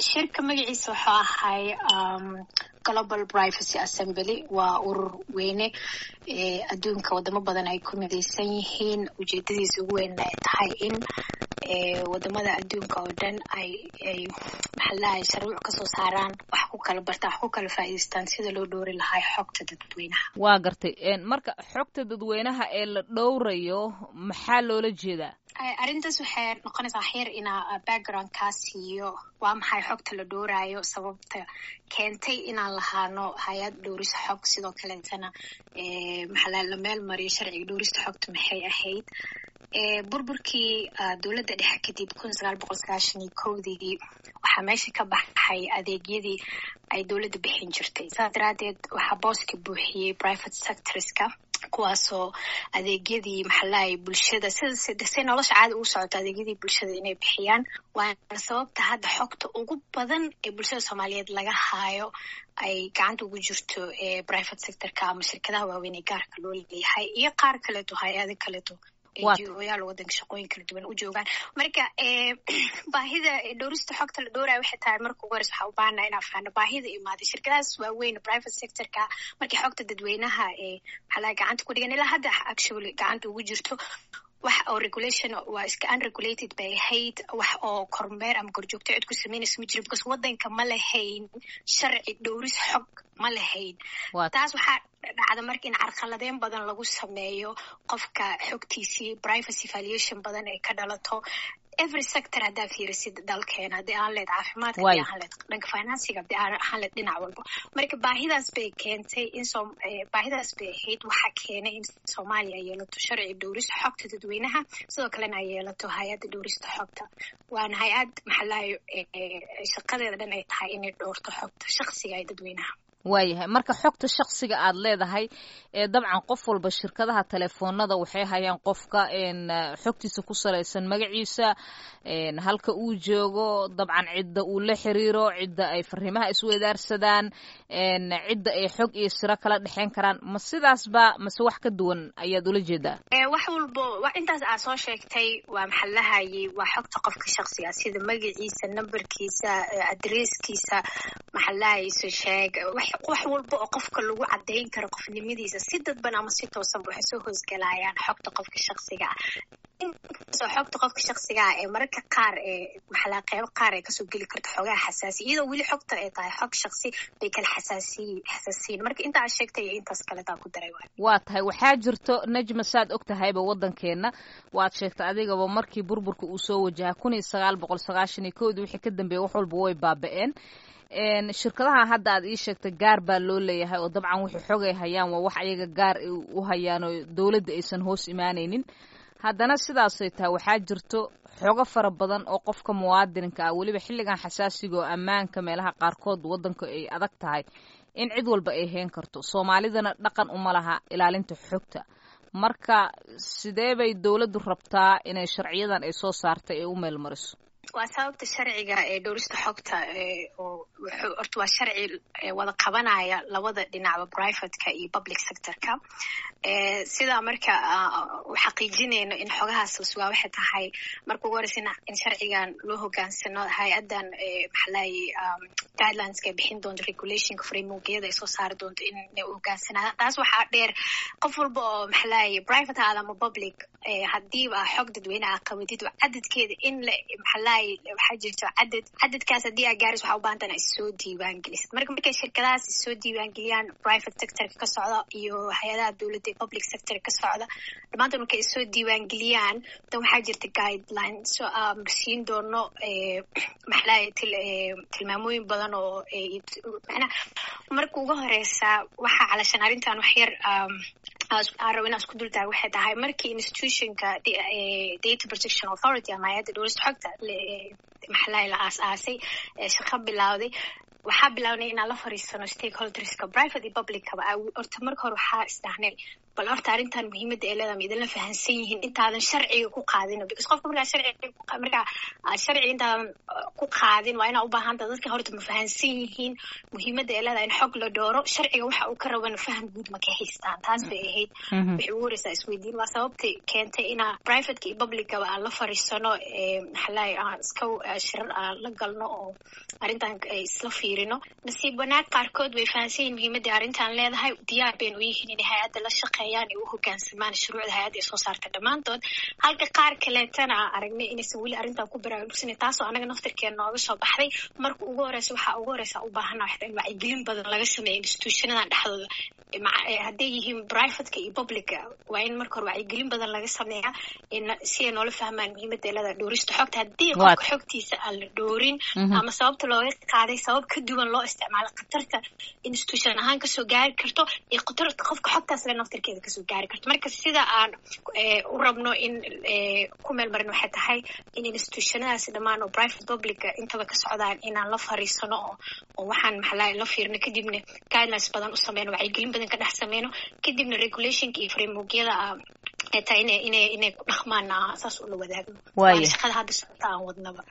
shirka magaciisa wuxuu ahay global privacy assembly waa urur weyne adduunka wadamo badan ay ku midaysan yihiin ujeedadiisa ugu weynna ay tahay in wadamada adduunka oo dhan ay ay maxalahay sharuuc kasoo saaraan wax ku kala bartaan wax ku kala faa'iidaystaan sida loo dhowri lahaa xogta dadweynaha waa gartay marka xogta dadweynaha ee la dhowrayo maxaa loola jeedaa arrintaas waxay noqonaysaa xyar inaa background kaa siiyo waa maxay xogta la dhowraayo sababta keentay inaan lahaano hay-ad dhowrista xog sidoo kaleetana maxala la meel mariyo sharciga dhowrista xogta maxay ahayd burburkii dowladda dhexe kadib kun sagaal boqol sagaashan iyo kowdii waxaa meesha ka baxay adeegyadii ay dowladda bixin jirtay saas daraadeed waxaa booska buuxiyey private sectorska kuwaasoo adeegyadii maxalahay bulshada sida se nolosha caadi ugu socoto adeegyadii bulshada inay bixiyaan waana sababta hadda xogta ugu badan ee bulshada soomaaliyeed laga haayo ay gacanta ugu jirto private sectorka ama shirkadaha waaweyn ee gaarka loo leeyahay iyo qaar kaleeto hay-ado kaleeto oyaal wadanka shaqooyin kala duwan u joogaan marka baahida dhowrista xogta la dhowraya waxay tahay marka ugu horeysa waxaa u baahana inaa faano baahida imaaday shirkadahaas waaweyn private sectorka markii xogta dadweynaha ee maxalaha gacanta ku dhigan ilaa hadda actually gacanta ugu jirto wax oo regulation waa iska unregulated bay ahayd wax oo kormeer ama korjoogto cid ku sameynaysa ma jiro because wadanka ma lahayn sharci dhowris xog ma lahayn taas waxaa dhacda marka in carqaladeyn badan lagu sameeyo qofka xogtiisii privacy valuation badan ay ka dhalato every sector haddaa fiirisid dalkeena haddii aan leed caafimaadka haddii aan leed dhanka financiga haddii aan leed dhinac walba marka baahidaas bay keentay in so baahidaas bay ahayd waxaa keenay in soomaaliya ay yeelato sharci dhowrista xogta dadweynaha sidoo kalena ay yeelato hay-adda dhowrista xogta waana hay-ad maxalahayo shaqadeeda dhan ay tahay inay dhowrto xogta shaksiga ee dadweynaha waayahay marka xogta shaksiga aad leedahay ee dabcan qof walba shirkadaha telefoonada waxay hayaan qofka xogtiisa ku salaysan magaciisa halka uu joogo dabcan cidda uu la xiriiro cidda ay fariimaha isweydaarsadaan cidda ay xog iyo siro kala dhexeyn karaan ma sidaasba mase wax ka duwan ayaad ula jeedaa wax walbo intaas aad soo sheegtay waa maxalahaye waa xogta qofka shaksiga sida magaciisa numberkiisa adresskiisa maxalahaye sheeg wax walba oo qofka lagu cadeyn karo qofnimadiisa si dadban ama si toosanba waxay soo hoosgalayaan xogta qofka shaksiga ah inkastoo xogta qofka shaksiga ah ee mararka qaar ee maxalaa qeybo qaar ay kasoo geli karto xogaha xasaasi iyadoo weli xogta ay tahay xog shaksi bay kala xasaasiy xasaasiyin marka intaa sheegtay iyo intaas kaletaa ku daray waay waa tahay waxaa jirto najma saad og tahayba waddankeena waad sheegtay adigaba markii burburka uu soo wajaha kun iyo sagaal boqol sagaashan iyo kowdii wixii ka dambeeyey wax walba way baaba-een shirkadaha hadda aad ii sheegtay gaar baa loo leeyahay oo dabcan wixii xogay hayaan waa wax ayaga gaar u hayaan oo dowladda aysan hoos imaanaynin haddana sidaasay tahay waxaa jirto xogo fara badan oo qofka muwaadinka ah weliba xilligan xasaasiga oo ammaanka meelaha qaarkood waddanka ay adag tahay in cid walba ay heen karto soomaalidana dhaqan uma laha ilaalinta xogta marka sidee bay dowladdu rabtaa inay sharciyadan ay soo saartay ee u meel mariso waa sababta sharciga ee dhowrista xogta oo horta waa sharci wada qabanaya labada dhinacba privateka iyo public sectorka sidaa marka xaqiijinayno in xogahaas la sugaa waxay tahay marka ugu horeysa in sharcigan loo hogaansano hay-adan maxalaye guidelinska ay bixin doonto regulationka frameworkyada ay soo saari doonto inay u hogaansanadaan taas waxaa dheer qof walba oo maxalaye private aada ama public hadiiba xog dadweyneha qabatid cadadkeeda in la maxalaye waxaa jirto cadad cadadkaas haddii aa gaaris waxaa u baahan tahay issoo diiwaan gelisid marka markay shirkadahaas issoo diiwaan geliyaan private sectorka ka socda iyo hay-adaha dowladda ee public sector ka socda dhammaantood markay issoo diiwaan geliyaan dan waxaa jirta guideline so siin doono maxalaye tilmaamooyin badan oo macnaha marka ugu horeysa waxaa calashan arrintan wax yar aan rabo inaan isku dultaaga waxay tahay markii institutionka data protection authority ama hay-adda dhowrista xogta maxalaye la aas-aasay shaqo bilowday waxaa bilaabnay inaan la fariisano stakeholderska private iyo publickaba horta marka hore waxaa isdhahnay bal horta arrintan muhiimadda ee leedahay ma idinla fahansan yihiin intaadan sharciga ku qaadin because qofka markaa sharciga markaa aad sharciga intaadan ku qaadin waa inaa u baahanta dadka horta ma fahansan yihiin muhiimadda ee leedahay in xog la dhooro sharciga waxa uu ka rabana faham guud ma ka haystaan taas bay ahayd waxay ugu horeysaa isweydiin waa sababtay keentay inaa privateka iyo publicaba aan la fariisano maxalaay aan iska shirar aan la galno oo arrintan isla fiirino nasiib wanaag qaarkood way fahansan yihiin muhiimadda arrintan leedahay diyaar baynu u yihiin inay hay-adda la shaqeeyaan ay u hogaansamaan shuruucda hay-adda ay soo saarta dhammaantood halka qaar kaleetana aan aragnay inaysan weli arrintan ku baraarugsanin taasoo anaga naftirkeena nooga soo baxday marka ugu horeysa waxaa ugu horeysa u baahana waxta in wacyigelin badan laga sameeya institutionadan dhexdooda hadday yihiin privateka iyo publica waa in marka hore wacyigelin badan laga sameeyaa si ay noola fahmaan muhiimadda elada dhoorista xogta haddii qofka xogtiisa aan la dhoorin ama sababta looga qaaday sabab ka duwan loo isticmaalo khatarta institution ahaan kasoo gaari karto iyo khatarta qofka xogtaas le naftirkeeda kasoo gaari karto marka sida aan u rabno in ku meel marin waxay tahay in institutionadaasi dhammaan oo private publica intaba ka socdaan inaan la fariisano oo oo waxaan maxalaa la fiirno kadibna guidelines badan u sameyno wacyigelin badan ka dhex sameyno kadibna regulationka iyo frameworkyada ee tahay ina ina inay ku dhaqmaan saas ula wadaagno waana shaqada hadda socota aan wadnaba